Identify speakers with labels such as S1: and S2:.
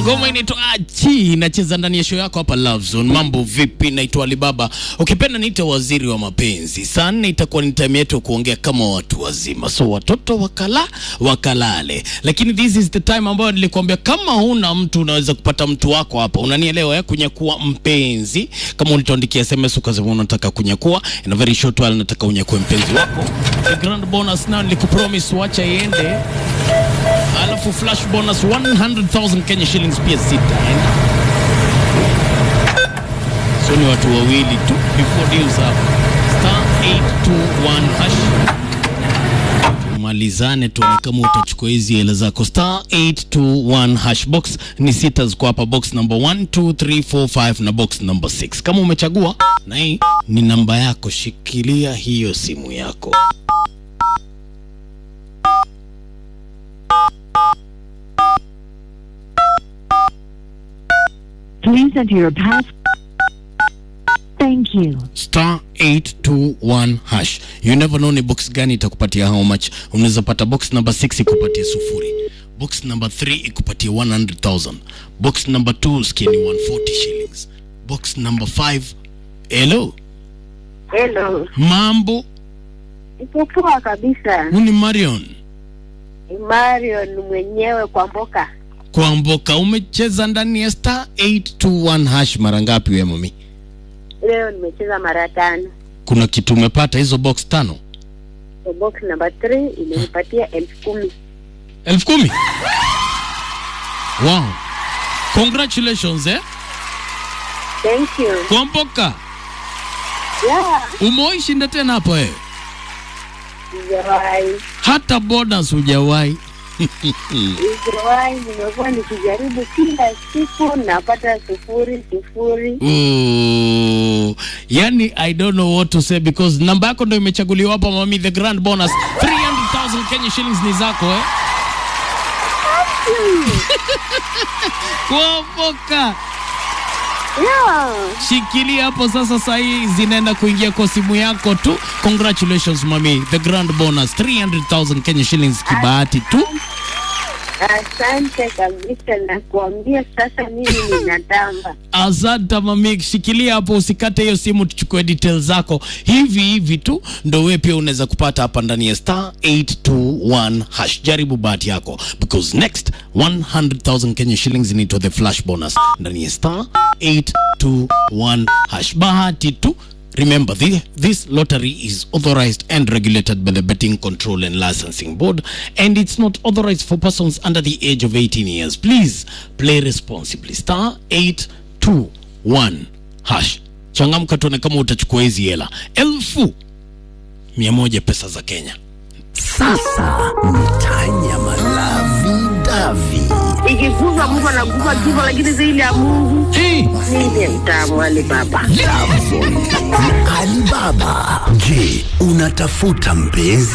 S1: Ngoma inaitwa Achi, inacheza ndani ya show yako hapa Love Zone. Mambo vipi? Naitwa Alibaba, ukipenda niite waziri wa mapenzi. Saa nne itakuwa ni time yetu ya kuongea kama watu wazima, so watoto wakala wakalale, lakini this is the time ambayo nilikwambia kama huna mtu unaweza kupata mtu wako hapa, unanielewa ya kunyakua mpenzi. Kama ulituandikia SMS ukasema unataka kunyakua, in a very short while nataka unyakue mpenzi wako. The grand bonus now nilikupromise, wacha iende alafu flash bonus 100,000 Kenya shillings pia sitaenda. So ni watu wawili tu before deals up. Star 821 hash. Tumalizane tuone kama utachukua hizi hela zako. Star 821 hash box ni sita ziko hapa, box number 1 2 3 4 5 na box number 6. Kama umechagua na hii ni namba yako, shikilia hiyo simu yako.
S2: Please enter your pass. Thank you.
S1: star 821 hash. You never know ni box gani itakupatia how much. Unaweza pata box number 6 ikupatie sufuri, box number 3 ikupatie 100,000, box number 2 skini 140 shillings, box number 5 hello,
S3: Hello,
S1: mambo
S3: iko poa kabisa.
S1: huni Marion
S3: Ni Marion mwenyewe kwa mboka.
S1: kwa mboka. Umecheza ndani ya star 821 hash mara ngapi wewe mami?
S3: Leo nimecheza mara tano.
S1: Kuna kitu umepata hizo box tano
S3: So box number 3 imenipatia elfu kumi.
S1: elfu kumi. Wow, congratulations eh,
S3: Thank you.
S1: kwa mboka.
S3: Yeah,
S1: Umewahi shinda tena hapo eh?
S3: sijawahi.
S1: Hata bonus hujawahi.
S3: Sijawahi, nimekuwa nikijaribu kila siku napata sufuri sufuri.
S1: Ooh. Yani I don't know what to say because namba yako ndo imechaguliwa hapa mami, the grand bonus 300,000 Kenya shillings ni zako eh? Kuopoka.
S3: Yeah.
S1: Shikilia hapo sasa, saa hii zinaenda kuingia kwa simu yako tu. Congratulations mami, the grand bonus 300,000 Kenya shillings kibahati tu.
S3: Asante kabisa na kuambia sasa mimi ninatamba.
S1: Asante mami, shikilia hapo, usikate hiyo simu, tuchukue details zako hivi hivi tu, ndo wewe pia unaweza kupata hapa ndani ya star 821 hash. Jaribu bahati yako because next 100,000 Kenya shillings inaitwa the flash bonus ndani ya star 821 hash. Bahati tu. Remember, the, this lottery is authorized and regulated by the Betting Control and Licensing Board, and it's not authorized for persons under the age of 18 years. Please play responsibly. Star 821 hash. Changamka tuone kama utachukua hizi hela elfu mia moja pesa za Kenya.
S4: Sasa mtanya malavi davi
S3: Ikikufa mtu anakufa kifo, lakini zaidi ya Mungu
S1: Hey!
S3: ndiye mtamu Alibaba.
S4: Alibaba. Je, unatafuta mpenzi?